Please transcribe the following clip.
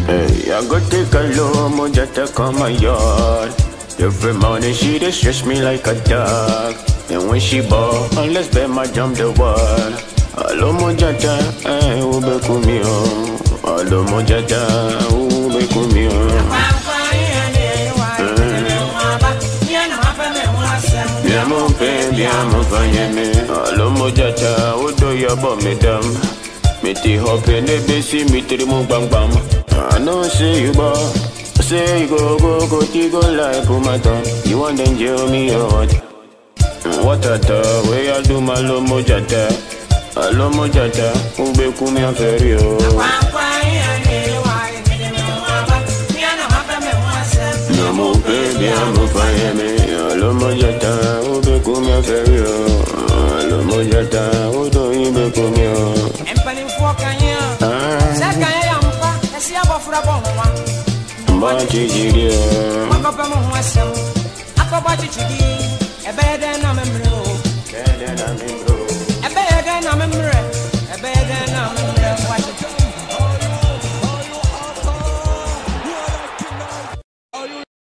Hey, I go take a low moja to come my yard. Every morning she dey stress me like a dog. And when she ball, unless bet my jump the wall. Alo moja ta, eh, ube kumio. Alo moja ta, ube kumio. Bien mon père, bien mon fanyeme. Alo moja ta, udo yabo medam. Me ti hope ne besi mi tri mu bang bang. I know say you ball. Say you go go go ti go like pumaton. You want them jail me or what? What a ta, way I do my lo mojata. Alo mojata, ube kumi aferio. No mo baby, I'm a fire me. Alo mojata, ube kumi aferio. Alo mojata, udo ibe kumi o. mpanimfoɔ kanyɛ Ah, sɛ kanyɛ yɛ mpa ɛsi abɔfra bɔ ho wa mba chichirio. wakɔpɛ mo ho asɛm akɔbɔ kyekyedi ɛbɛyɛ dɛn na